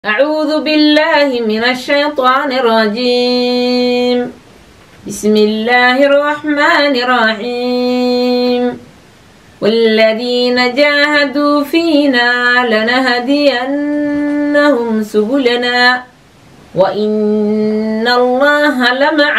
أعوذ بالله من الشيطان الرجيم بسم الله الرحمن الرحيم والذين جاهدوا فينا لنهدينهم سبلنا وإن الله لمع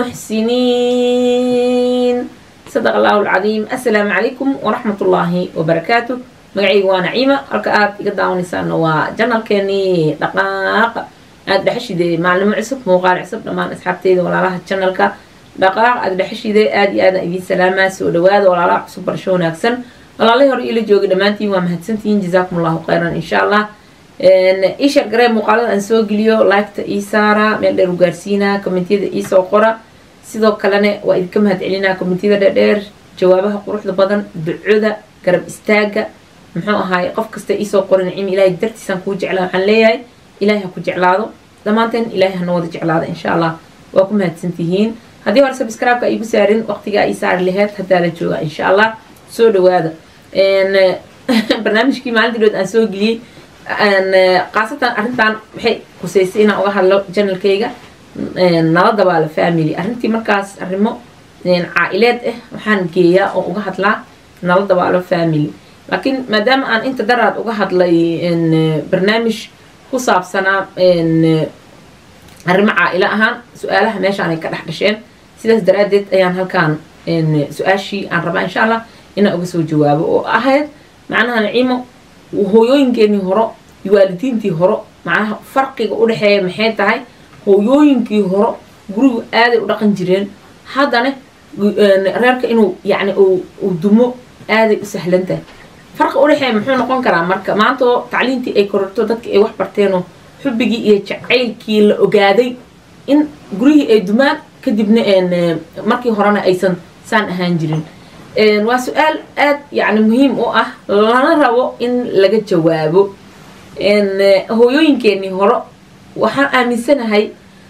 المحسنين صدق الله العظيم السلام عليكم ورحمة الله وبركاته magacayga waa naciima halka aad iga daawanaysaana waa janalkeenii dhaqaaqa aada dhexeshide maalimo cusub muuqaal cusub dhammaan asxaabteyda walaalaha janalka dhaqaaq aada dhexeshide aada iyo aadaan idiin salaamaa soo dhawaada walaalaha cusub barasho wanaagsan walaalahii hore iila jooga dhammaantiin waa mahadsantihiin jazaakum allahu khayran insha allah isha garee muuqaalada aan soo geliyo liketa ii saara meel dheer u gaarsiinaa kommentiyada iisoo qora sidoo kalena waa idinka mahad celinaa kommentiyada dheerdheer jawaabaha quruxda badan ducoda garab istaaga muxuu ahaay qof kasta iisoo qorin nicim ilaahay dartiisaan kuu jeclaa waxaan leeyahay ilaahay ha ku jeclaado dhammaanteen ilaahay hana wada jeclaado insha allah waa ku mahadsantihiin haddii hore subscribe-ka igu saarin waqtigaa ii saari laheyd haddaa la jooga insha allah soo dhawaada barnaamijkii maalintii dhood aan soo geliyey khaasatan arrintan waxay kusaysay inaan uga hadlo janalkayga nala dabaalo family arrintii markaas arrimo caa-ileed ah waxaan geeyaa oo uga hadlaa nala dabaalo family laakiin maadaama aan inta daraad uga hadlay barnaamij ku saabsanaa arrimo caa-ilo ahaan su-aalaha meeshaanay ka dhex dhasheen sidaas daraadeed ayaan halkaan su-aashii aan rabaa insha allah inaan uga soo jawaabo oo ahayd macnaha naciimo hooyooyinkeenii horo iyo waalidiintii horo macnaha farqiga u dhexeeya maxay tahay hooyooyinkii horo gurigu aaday u dhaqan jireen haddana reerka inuu yacni uu dumo aaday u sahlan tahay farqa udhexeeya muxuu noqon karaa marka maantoo tacliintii ay kororto dadkii ay wax barteenoo xubbigii iyo jacaylkii la ogaaday in guryihii ay dumaan kadibna markii horena aysan saan ahaan jirin waa su-aal aad yacni muhiim u ah lana rabo in laga jawaabo hooyooyinkeenii horo waxaan aaminsanahay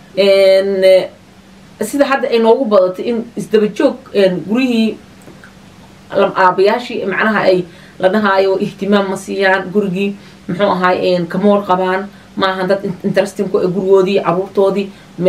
sida hadda ay noogu badatay in isdaba joog guryihii aabayaashii macnaha ay la dhahaayo ihtimaam ma siiyaan gurigii muxuu ahaay kamoor qabaan ma ahan dad interestingku gurigoodii caruurtoodii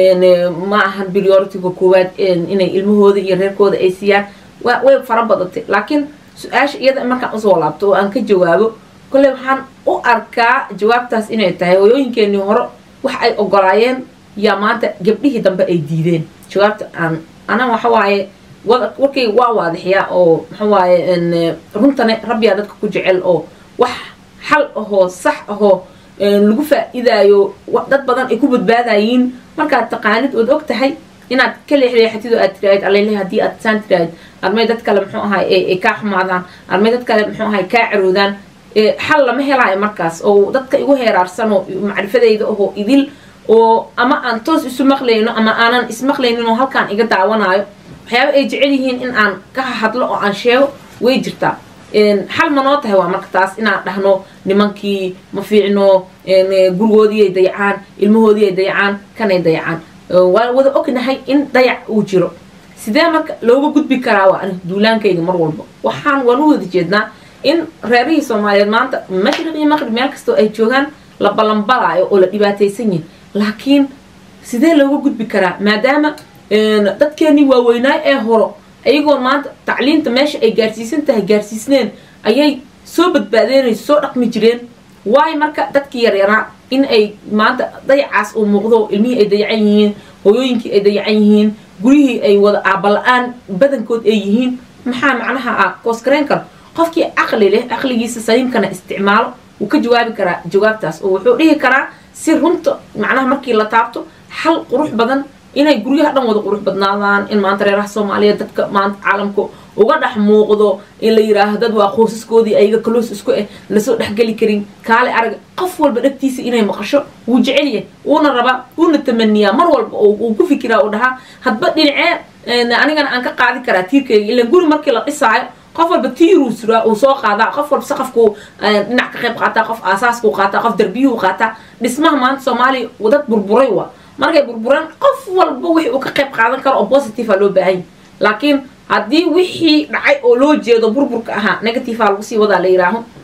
ma ahan prioritiga koowaad inay ilmahooda iyo reerkooda ay siiyaan way fara badatay laakiin su-aasha iyada markaan usoo laabto oo aan ka jawaabo kolley waxaan u arkaa jawaabtaas inay tahay hooyooyinkeenii hore wax ay ogolaayeen yaa maanta gabdhihii dambe ay diideen jawaabta aan ana waxawaaye warkayga waa waadixiyaa oo maxaa waaye runtane rabbiyaa dadka ku jecel oo wax xal ahoo sax ahoo lagu faa-idaayo dad badan ay ku badbaadayiin markaad taqaanid ood og tahay inaad ka leexleexatid oo aad tiraahid alele haddii aad saan tiraahid armay dad kale muxuu ahay ay kaa xumaadaan armay dad kale muxuu ahay kaa caroodaan xal lama helaayo markaas oo dadka igu heeraarsan oo macrifadayda ahoo idil oo ama aan toos isu maqlayno ama aanan ismaqlaynin oo halkaan iga daawanaayo waxyaaba ay jecel yihiin in aan ka hadlo oo aan sheego way jirtaa xal ma noo tahay waa marka taas inaan dhahno nimankii ma fiicno gurigoodii ay dayacaan ilmahoodii ay dayacaan kanay dayacaan waa wada ognahay in dayac uu jiro sidee marka looga gudbi karaa waa ani duulaankayga mar walba waxaan waan u wada jeednaa in reerihii soomaaliyeed maanta mashriq iyo maqrib meel kastoo ay joogaan la ballanbalaayo oo la dhibaataysan yihin laakiin sidee looga gudbi karaa maadaama dadkeenii waaweynaay ee horo ayagoon maanta tacliinta meesha ay gaarsiisan tahay gaarsiisneen ayay soo badbaadeenayso soo dhaqmi jireen waayo marka dadkii yaryaraa in ay maanta dayacaas uu muuqdo ilmihii ay dayacan yihiin hooyooyinkii ay dayacan yihiin guryihii ay wada aabala-aan badankood ay yihiin maxaa macnaha ah kooskareen karo qofkii caqli leh caqligiisa saliimkana isticmaalo wuu ka jawaabi karaa jawaabtaas oo wuxuu dhihi karaa si runta macnaha markii la taabto xal qurux badan inay guryaha dhan wada qurux badnaadaan in maanta reeraha soomaaliyeed dadka maanta caalamka uga dhex muuqdo in la yidhaaho dad waa qoysaskoodii ayaga kaloos isku ah lasoo dhexgeli karin kaale arag qof walba dhagtiisa inay maqasho wuu jecelyahay wuuna rabaa wuuna tamaniyaa mar walba uu ku fikiraa uu dhahaa hadba dhinacee anigana aan ka qaadi karaa tiirkayga ilaan guri markii la dhisaayo qof walba tiiruu suraa uu soo qaadaa qof walba saqafkuu dhinac ka qayb qaataa qof aasaaskuu qaataa qof darbiyuhu qaataa dhismaha maanta soomaaliya dad burburay waa markay burburaan qof walba wixii uu ka qayb qaadan karo oo positive a loo baahanya laakiin haddii wixii dhacay oo loo jeedo burburka ahaa negative a lagu sii wadaa la yidhaaho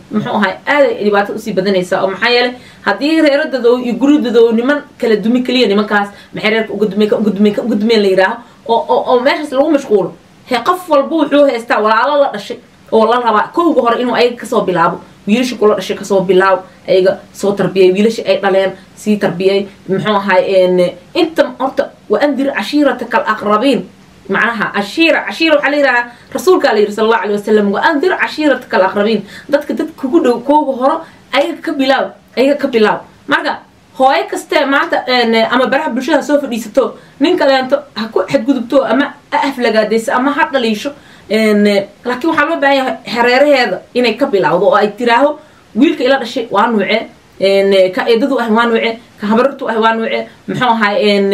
muxuu ahay aaday dhibaato usii badanaysaa oo maxaa yeelay haddii reeradooda iyo guridooda niman kala dumi keliya nimankaas maxay reerka uga dumeen ka uga dumeen ka uga dumeen la yidhaaho oo oo oo meeshaas lagu mashquulo he qof walba wuxuu haystaa walaalo la dhashay oo la rabaa kowga hore inuu ayaga kasoo bilaabo wiilasha kula dhashay kasoo bilaab ayaga soo tarbiyay wiilasha ay dhaleen sii tarbiyay muxuu ahay inta horta waandir cashiirataka alaqrabiin macnaha cashiira cashiira waxaa la yidhahaa rasuulkaa la yidhi sala allahu alay wasalam waandir cashiirataka alaqrabiin dadka dad kugu dhow kooga horo ayaga ka bilaab ayaga ka bilaab marka hooyo kastee maanta ama baraha bulshada soo fadhiisato nin kaleento ha ku xadgudubto ama ha aflagaadayso ama ha dhaliisho laakiin waxaa loo baahan yahay hareeraheeda inay ka bilowdo oo ay tiraaho wiilka ila dhashay waa nuuce ka eedadu ah waa nuuce ka habarartu ah waa nuuce muxuu ahay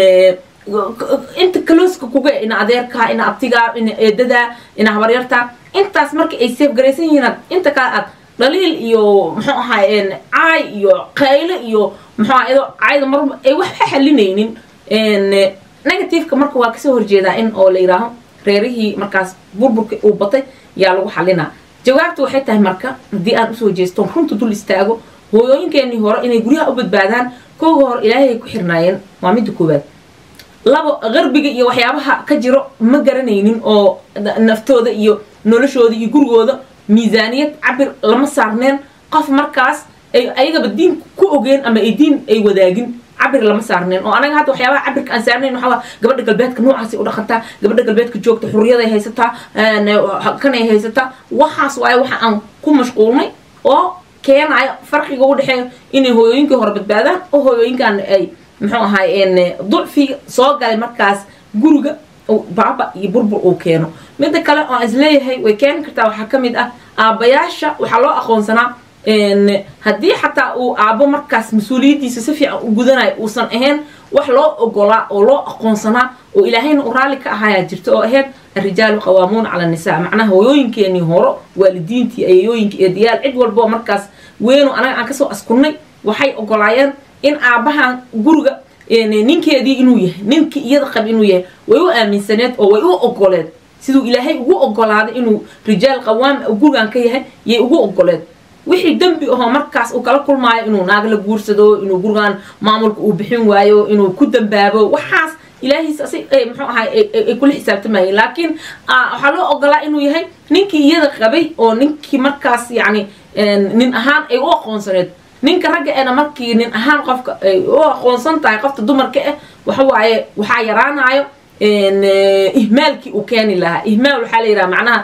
inta kalooska kuga ina adeerkaa ina abtigaa ina eedadaa ina habaryartaa intaas marka ay seefgaraysan yihiin inta kale aad dhaliil iyo muxuu ahay caay iyo qayle iyo muxuu ahay iyadoo caayda mar ay waxba xalinaynin negativeka marka waa kasoo horjeedaa in oo la yidhaaho reerihii markaas burburka uu batay yaa lagu xalinaa jawaabta waxay tahay marka haddii aan usoo jeesto runta dul istaago hooyooyinkeenii hore inay guryaha u badbaadaan kooga hore ilaahay ay ku xirnaayeen waa midda koowaad labo qarbiga iyo waxyaabaha ka jiro ma garanaynin oo naftooda iyo noloshooda iyo gurigooda miisaaniyad cabir lama saarneen qof markaas ay ayagaba diin ku ogeen ama ay diin ay wadaagin cabir lama saarneen oo anaga hadda waxyaabaha cabirka aan saarnayn waxaa gabadha galbeedka noocaasay u dhaqantaa gabadha galbeedka joogta xurriyaday haysataa kanay haysataa waxaas waaye waxa aan ku mashquulnay oo keenayo farqiga u dhexeeyo inay hooyooyinkii hore badbaadaan oo hooyooyinkan ay muxuu ahay ducfiga soo galay markaas guriga baaba iyo burbur uu keeno midda kale oo aan isleeyahay way keeni kartaa waxaa ka mid ah aabbayaasha waxaa loo aqoonsanaa haddii xataa uu aabbo markaas mas-uuliyaddiisa si fiican u gudanayo uusan ahayn wax loo ogolaa oo loo aqoonsanaa oo ilaahayna u raalli ka ahaayaa jirta oo ahayd الرجال قوامون على النساء معناها هوينكيني هورو والدينتي ايوينكي ايديال عد والبو مركز وينو انا aan kasoo askunay waxay ogolaayeen in aabahan guriga ninkeedii inuu yahay ninkii iyada qab inuu yahay way u aaminsaneed oo way u ogoleed siduu ilaahay ugu ogolaaday inuu rijaal qawaam gurigan ka yahay yay ugu ogoleed wixii dembi ahoo markaas uu kala kulmaayo inuu naag la guursado inuu gurigan maamulka uu bixin waayo inuu ku dambaabo waxaas ilaahiis muxuu ahay ay kula xisaabtamayeen laakiin waxaa loo ogolaa inuu yahay ninkii iyada qabay oo ninkii markaas yacni nin ahaan ay u aqoonsaneed ninka ragga ena markii nin ahaan qofka ay u aqoonsan tahay qofta dumarka ah waxa waaye waxaa yaraanayo ihmaalkii uu keeni lahaa ihmaal waxaa la yidhaha macnaha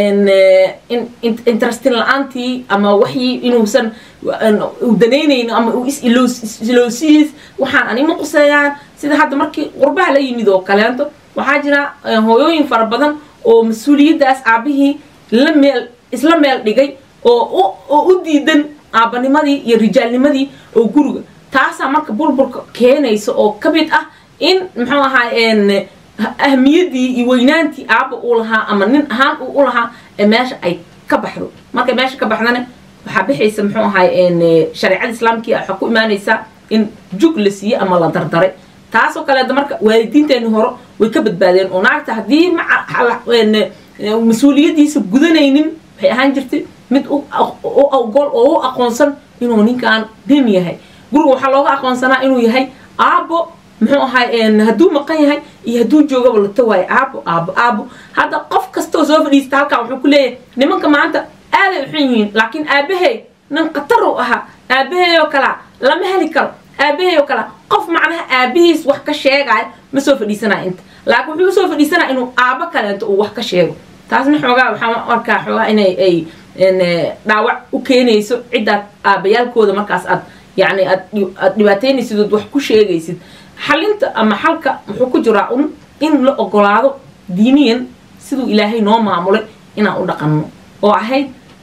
interestin la-aantii ama waxii inuusan u danaynayno ama uu is-iloosiis waxaan anima quseeyaan sida hadda markii qurbaha la yimid oo kaleento waxaa jira hooyooyin fara badan oo mas-uuliyaddaas aabihii la meel isla meel dhigay oo oo u diidan aabbanimadii iyo rijaalnimadii oo guriga taasaa marka burburka keenaysa oo ka mid ah in muxuu ahaa ahmiyadii iyo weynaantii aabba uu lahaa ama nin ahaan uu u lahaa ee meesha ay ka baxdo markay meesha ka baxdana waxaa bixaysa muxuu ahay shareecada islaamkii waxaa ku imaanaysaa in jug la siiye ama la dardaray taasoo kaleeta marka waalidiinteeni hore way ka badbaadeen oo naagta haddii mas-uuliyaddiisa gudanaynin waxay ahaan jirtay mid u ogol oo u aqoonsan inuu ninkan nin yahay guriga waxaa looga aqoonsanaa inuu yahay aabbo muxuu ahay hadduu maqan yahay iyo hadduu joogaba la tawaayo aabo aabo aabo hadda qof kastoo soo fadhiista halkaa wuxuu ku leeyahay nimanka maanta aaday uxun yihiin laakiin aabahey nin khatar u ahaa aabahey oo kalea lama heli karo aabahey oo kalea qof macnaha aabihiis wax ka sheegaayo ma soo fadhiisanaya inta laakiin wuxuu usoo fadhiisanaya inuu aabo kaleento uu wax ka sheego taasna xoogaa waxaa arkaa xoogaa inay ay dhaawac u keenayso ciddaad aabayaalkooda markaas aad yacni aad aad dhibaataynaysid ood wax ku sheegaysid xalinta ama xalka wuxuu ku jiraa un in la ogolaado diiniyan siduu ilaahay noo maamulay inaan u dhaqanno oo ahayd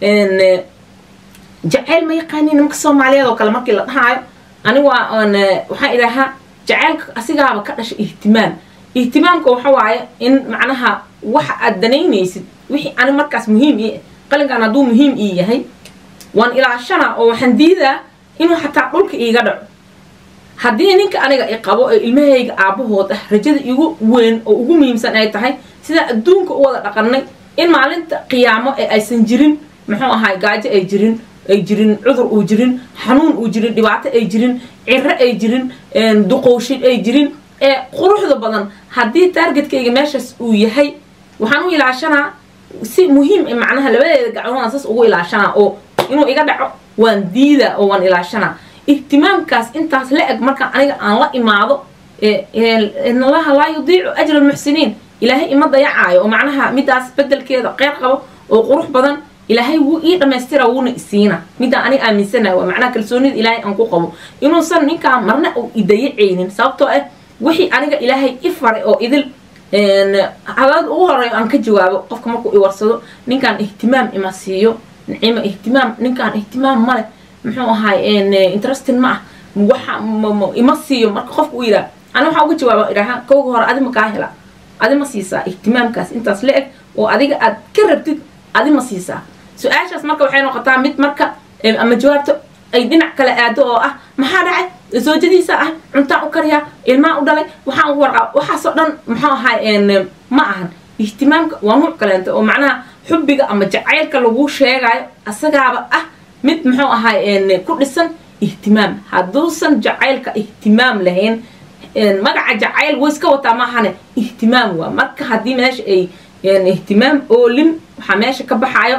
jaceyl ma yaqaani nimanka soomaaliyeed oo kale markii la dhahaayo anigu waxaan idhahaa jaceylka asigaaba ka dhasha ihtimaam ihtimaamka waxa waaye in macnaha waxa aad danaynaysid wixii ani markaas muhiim ii qalinkan hadduu muhiim ii yahay waan ilaashana oo waxaan diidaa inuu xataa dhulka iiga dhaco haddii ninka aniga i qabo ee ilmahayga aabbahood ah rajada igu weyn oo ugu muhiimsan ay tahay sidaa adduunka u wada dhaqannay in maalinta qiyaamo ee aysan jirin muxuu ahaay gaajo ay jirin ay jirin cudur uu jirin xanuun uu jirin dhibaato ay jirin ciro ay jirin duqowshin ay jirin ee quruxda badan haddii taargetkayga meeshaas uu yahay waxaan u ilaashanaa si muhiim macnaha labadeeda gacmoodaan saas ugu ilaashanaa oo inuu iga dhaco waan diida oo waan ilaashanaa ihtimaamkaas intaas la eg marka aniga aan la imaado inallaha laa yudiicu ajra almuxsiniin ilaahay ima dayacaayo oo macnaha midaas bedelkeeda qeyr qabo oo qurux badan ilaahay wuu ii dhammaystira wuuna isiina midaan aniga aaminsanayo waa macnaha kalsoonida ilaahay aan ku qabo inuusan ninkaan marna uu idayacaynin sababtoo ah wixii aniga ilaahay i faray oo idil hadalada ugu horeeyo aan ka jawaabo qofka markuu i warsado ninkaan ihtimaam ima siiyo nicima ihtimaam ninkaan ihtimaam male muxuu ahaay interesting ma ah waxa ima siiyo marka qofka u yidhaha ani waxaa uga jawaaba idhaha kowga hore adi ma kaa hela adi ma siisaa ihtimaamkaas intaas la eg oo adiga aad ka rabtid adi ma siisaa su-aashaas marka waxay noqotaa mid marka ama jawaabta ay dhinac kale aado oo ah maxaa dhacay soojadiisa ah cuntaan u kariyaa ilmaa u dhalay waxaan ugu warqaba waxaasoo dhan muxuu ahaay ma ahan ihtimaamka waa nuuc kaleento oo macnaha xubbiga ama jacaylka lagu sheegayo asagaaba ah mid muxuu ahaay ku dhisan ihtimaam hadduusan jacaylka ihtimaam lahayn magaca jacayl way iska wataa maahane ihtimaam waa marka haddii meesha ay ihtimaam oolin waxaa meesha ka baxayo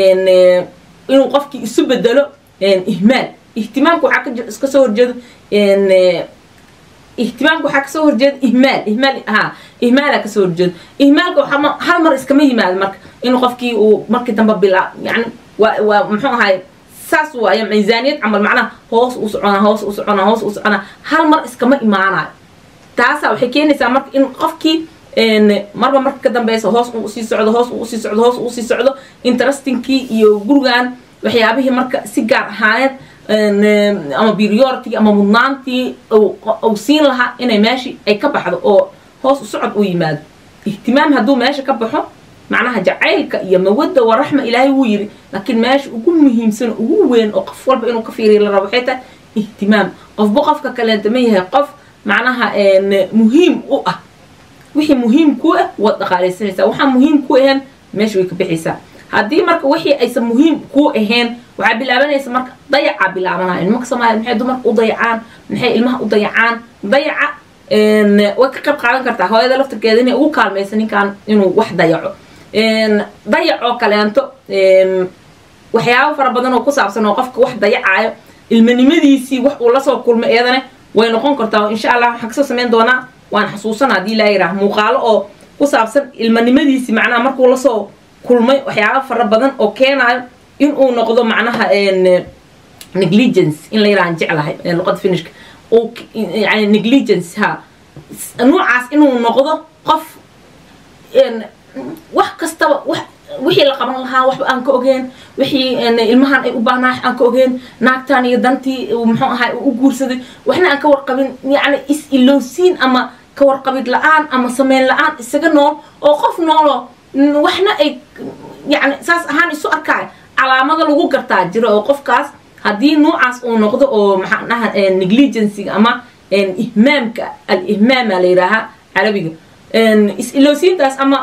inuu qofkii isu bedelo ihmaal ihtimaamka waxaa iska soo horjeedo ihtimaamka waxaa kasoo horjeeda ihmaal ihmaal ha ihmaala kasoo horjeedo ihmaalka waxaa hal mar iskama yimaado marka inuu qofkii uu markii dambe bilaa yani waa waa muxuu ahaay saas waaya miisaaniyad camal macnaha hoos u soconaa hoos u soconaa hoos u soconaa hal mar iskama imaanayo taasaa waxay keenaysaa marka in qofkii marba marka ka dambeysa hoos uu usii socdo hoos uu usii socdo hoos uu usii socdo interestinkii iyo gurigan waxyaabihii marka si gaar ahaaneed ama biriority ama mudnaantii uu siin lahaa inay meeshii ay ka baxdo oo hoos u socod u yimaado ihtimaam hadduu meesha ka baxo macnaha jacaylka iyo mawadda waraxma ilaahay wuu yidhi laakiin meesha ugu muhiimsan ugu weyn oo qof walba inuu ka fiiriya la rabo waxay tahay ihtimaam qofba qofka kaleenta ma yahay qof macnaha muhiim u ah wixii muhiim ku ah waad dhaqaalaysanaysaa waxaa muhiim ku ahayn meesha way ka bixaysaa haddii marka wixii aysan muhiim ku ahayn waxaa bilaabanaysa marka dayacaa bilaabanaya nimanka soomaaliya maxay dumarka u dayacaan maxay ilmaha u dayacaan dayaca way ka qayb qaadan kartaa hooyada laftirkeeda inay ugu kaalmaysa ninkan inuu wax dayaco dayac oo kaleento waxyaabo fara badan oo ku saabsan oo qofka wax dayacaayo ilmanimadiisii wax uu lasoo kulmay iyadana way noqon kartaa insha allah waxaan kasoo samayn doonaa waan xasuusana haddii ilaa yiraah muuqaalo oo ku saabsan ilmanimadiisii macnaha markuu lasoo kulmay waxyaabo fara badan oo keenayo in uu noqdo macnaha negligence in la yirahan jeclahay luqada finishka yani negligence ha nuucaas inuu noqdo qof wax kastaba wax wixii la qaban lahaa waxba aan ka ogeen wixii ilmahan ay u baahnaa aan ka ogeen naagtan iyo dantii muxuu ahay u guursaday waxna aan ka warqabin yani is-ilowsiin ama ka warqabid la-aan ama sameyn la-aan isaga nool oo qof noolo waxna ay yani saas ahaan isu arkaayo calaamada lagu gartaa jiro oo qofkaas haddii nuucaas uu noqdo oo maxaa dhaha negligencyga ama ihmaamka al ihmaama la yidhaahaa carabiga is-ilowsiintaas ama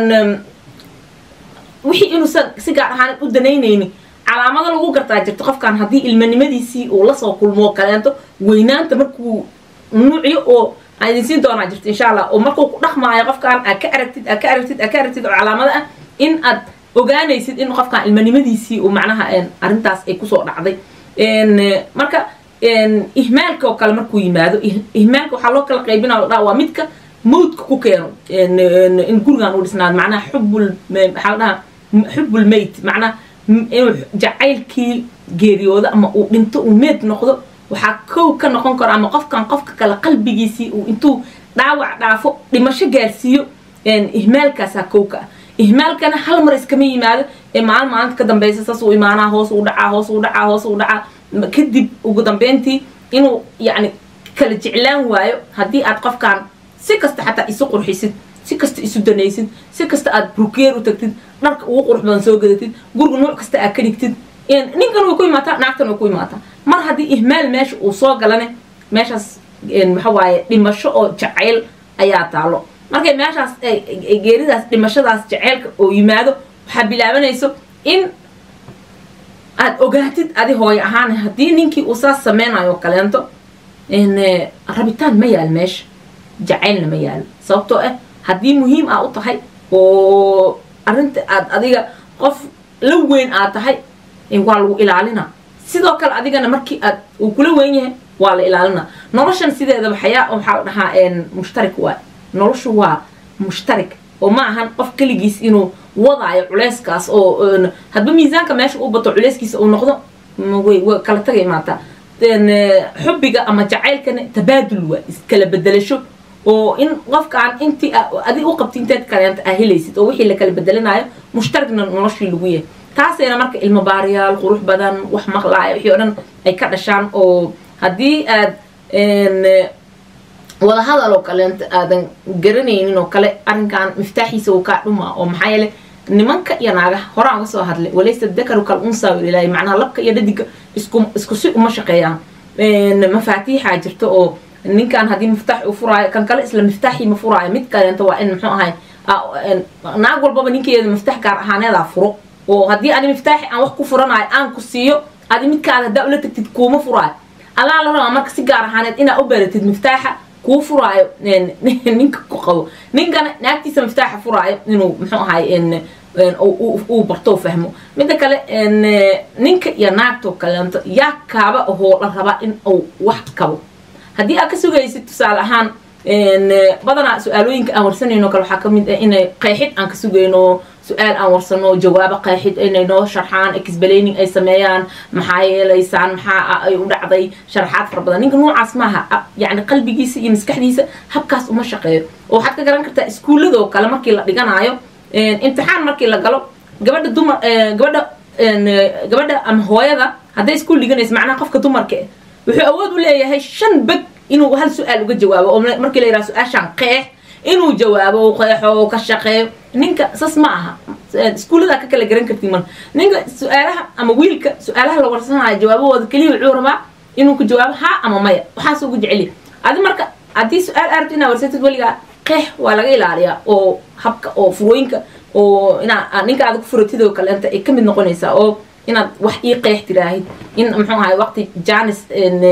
wixii inuusan si gaar ahaan u danaynayni calaamada lagu gartaa jirto qofkan haddii ilmanimadiisii uu lasoo kulmoo kaleento weynaanta markuu nuuciyo oo aan idin siin doonaa jirto insha allah oo markuu ku dhaqmaayo qofkan aad ka aragtid aad ka aragtid aad ka aragtid oo calaamado ah in aad ogaanaysid in qofkan ilmanimadiisii uu macnaha arrintaas ay kusoo dhacday marka ihmaalka oo kale markuu yimaado ihmaalka waxaa loo kala qaybina la dhaa waa midka mawdka ku keeno in gurigan uu dhisnaado macnaha xubbul maxaa la dhahaa xubbul mayt macnaha inuu jacaylkii geeriyoodo ama uu dhinto uu meed noqdo waxaa kow ka noqon karo ama qofkan qofka kale qalbigiisii uu intuu dhaawac dhaafo dhimasho gaarsiiyo ihmaalkaasaa kow ka ah ihmaalkana hal mar iskama yimaado ee maalin maalinta ka dambeysa saas uu imaanaa hoos uu dhacaa hoos uu dhacaa hoos uu dhacaa kadib ugu dambeyntii inuu yacni kala jeclaan waayo haddii aad qofkan si kasta xataa isu qurxisid si kasta isu danaysid si kasta aad brukeer u tagtid dharka ugu qurux badan soo gadatid guriga nuuc kasta aad ka dhigtid ninkan way ku imaataa naagtan way ku imaataa mar haddii ihmaal meesha uu soo galane meeshaas waxa waaye dhimasho oo jacayl ayaa taalo markay meeshaas geeridaas dhimashadaas jaceylka oo yimaado waxaa bilaabanayso in aad ogaatid adi hooyo ahaan haddii ninkii uu saas sameynayo kaleento rabitaan ma yaal meesha jacaylna ma yaalo sababtoo ah haddii muhiim aa u tahay oo arrinta aad adiga qof la weyn aad tahay waa lagu ilaalina sidoo kale adigana markii aad uu kula weyn yahay waa la ilaalina noloshan sideedaba xayaa waxaa la dhahaa mushtarik waay noloshu waa mushtarik oo ma ahan qof keligiis inuu wadaayo culeyskaas oo hadba miisaanka meesha u bato culeyskiisa uu noqdo way kala tagay maataa xubbiga ama jacaylkana tabaadul waa iskala bedelasho oo in qofkaan intii adi u qabti inteed kaleenta aa helaysid oo wixii la kala bedelanayo mushtarigna noloshii lagu yahay taasayna marka ilmo baariyaal qurux badan wax maqlaaya wixii o dhan ay ka dhashaan oo haddii aad wadahadal oo kaleenta aadan garanaynin oo kale arrinkan miftaaxiisa uu kaa dhumaa oo maxaa yeele nimanka iyo naagaha horaan uga soo hadlay walaysa dakaru kal unsaa walilaahi macnaha labka iyo dhadiga isku isku si uma shaqeeyaan mafaatiixaa jirta oo ninkan haddii miftaax uu furaayo kan kale isla miftaaxii ma furaayo mid kaleenta waa in muxuu ahay naag walbaba ninkeeda miftax gaar ahaaneedaa furo oo haddii ani miftaaxi aan wax ku furanayo aan ku siiyo adi midkaada haddaa ula tagtid kuuma furaayo allaa la rabaa marka si gaar ahaaneed inaa u baratid miftaaxa kuu furaayo ninka ku qabo ninkana naagtiisa miftaaxa furaayo inuu muxuu ahay uu barto fahmo midda kale ninka iyo naagtoo kaleento yaa kaaba ahoo la rabaa in uu wax kabo haddii aad ka sugaysid tusaale ahaan badanaa su-aalooyinka aan warsanayno kale waxaa kamid ah inay qeexid aan ka sugayno su-aal aan warsano jawaabo qeexid inay noo sharxaan explaining ay sameeyaan maxaa yeelaysaan maxaa ay u dhacday sharaxaad fara badan ninka noocaas maaha yacni qalbigiisa iyo maskaxdiisa habkaas uma shaqeeyo oo waxaad ka garan kartaa iskuulladoo kale markii la dhiganaayo imtixaan markii la galo gabadha dumar gabadha gabadha ama hooyada hadday iskuul dhiganaysa macnaha qofka dumarka eh wuxuu awood u leeyahay shan beg inuu hal su-aal uga jawaabo oo markii la yidhaha su-aashaan qeex inuu jawaabo qeexo ka shaqeeyo ninka sas ma aha iskuulladaa ka kala garan kartiin marka ninka su-aalaha ama wiilka su-aalaha la warsanayo jawaabahooda keliya wuxuu rabaa inuu ku jawaabo ha ama maya waxaas ugu jeceliya adi marka haddii su-aal arabto inaa warsatid weligaa qeex waa laga ilaaliyaa oo habka oo furooyinka oo inaa ninka aad ku furatid oo kaleenta ay kamid noqonaysaa oo inaad wax ii qeex tiraahid in muxuu ahay waqti janis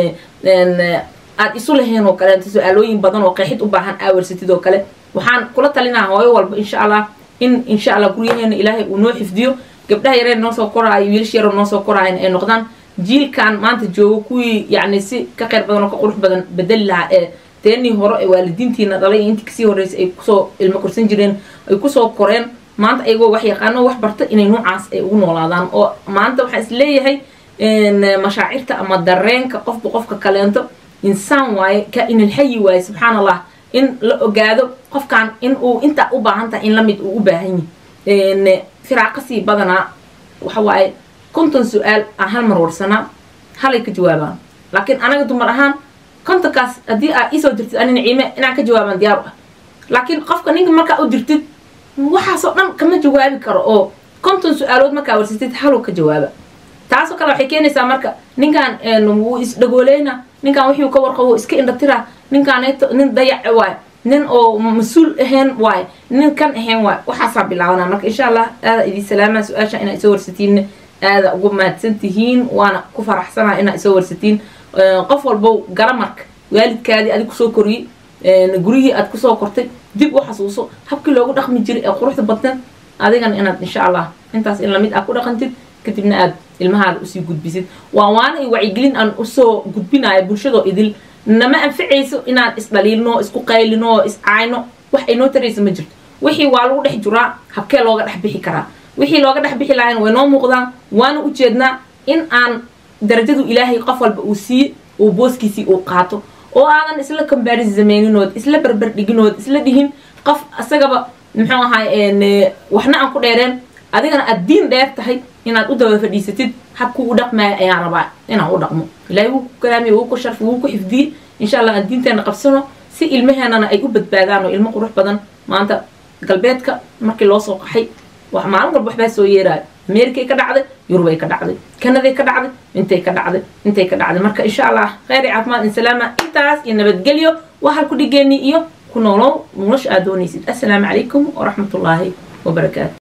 aad isu laheen oo kaleenta su-aalooyin badan oo qeexid u baahan aa warsatid oo kale waxaan kula talinaa hooyo walba insha allah in insha allah guryaheena ilaahay uu noo xifdiyo gabdhaha yareen noo soo koraayo wiilasha yaroo noo soo koraayan ay noqdaan jiilkan maanta joogo kuwii yacni si ka kheyr badan oo ka qurux badan bedeli lahaa ee teenii hore ee waalidiintiina dhalay iyo intii kasii horreysay ay kusoo ilmo korsan jireen ay kusoo koreen maanta ayagoo wax yaqaano wax barta inay noocaas ay ugu noolaadaan oo maanta waxaan is leeyahay mashaacirta ama dareenka qofba qofka kaleento insaan waaye ka-inilxayi waaye subxaan allah in la ogaado qofkan in uu intaa u baahan tahay in lamid uu u baahan yahi firaaqasii badanaa waxa waaye konton su-aal aan hal mar warsanaa halay ka jawaabaan laakiin anaga dumar ahaan kontonkaas haddii aad iisoo dirtid ani naciime inaan ka jawaabaan diyaar u ah laakiin qofka ninka markaa u dirtid waxaasoo dhan kama jawaabi karo oo konton su-aalood markaa warsatid haluu ka jawaaba taasoo kale waxay keenaysaa marka ninkan wuu isdhagooleyna ninkan wixii ka warqabo iska indhatira ninkaan nin dayac waayo nin oo mas-uul ahayn waayo nin kan ahayn waayo waxaasaa bilaabanaa marka insha allah aada idin salaamaa su-aasha inaa isoo warsatiin aada ugu mahadsan tihiin waana ku faraxsanaa inaa isoo warsatiin qof walbow garamarka waalidkaadii adig kusoo koriyey guryihii aad kusoo kortay dib u xasuuso habkii loogu dhaqmi jiray ee quruxda badneed adigana inaad insha allah intaas in lamid ah ku dhaqantid kadibna aad ilmahaada usii gudbisid waa waana i wacyigelin aan usoo gudbinayo bulshadoo idil nama anficayso inaan isdhaliilno isku qaylino iscaayno wax ay noo taraysa ma jirto wixii waa lagu dhex jiraa habkee looga dhex bixi karaa wixii looga dhex bixi lahayn way noo muuqdaan waana ujeednaa in aan darajadu ilaahay qof walba uu siiye uu booskiisii uu qaato oo aadan isla combaris sameyninood isla berber dhiginood isla dhihin qof isagaba muxuu ahay waxna aan ku dheereen adigana aad diin dheer tahay inaad u daba fadhiisatid habkuu u dhaqmaayo ayaan rabaa inaan u dhaqmo ilaahay wuu ku kalaamiye wuu ku sharfi wuu ku xifdiyey insha allah aan diinteena qabsano si ilmaheenana ay u badbaadaan oo ilmo qurux badan maanta galbeedka markii loo soo qaxay wax maalin walba waxbaa soo yeeraayo amerikay ka dhacday yurubay ka dhacday kanaday ka dhacday intay ka dhacday intay ka dhacday marka insha allah kheyr iyo caafimaad insalaama intaas iyo nabadgelyo waa halku dhigeenii iyo ku noolow nolosha aad doonaysid assalaamu calaykum waraxmatullaahi wabarakaatu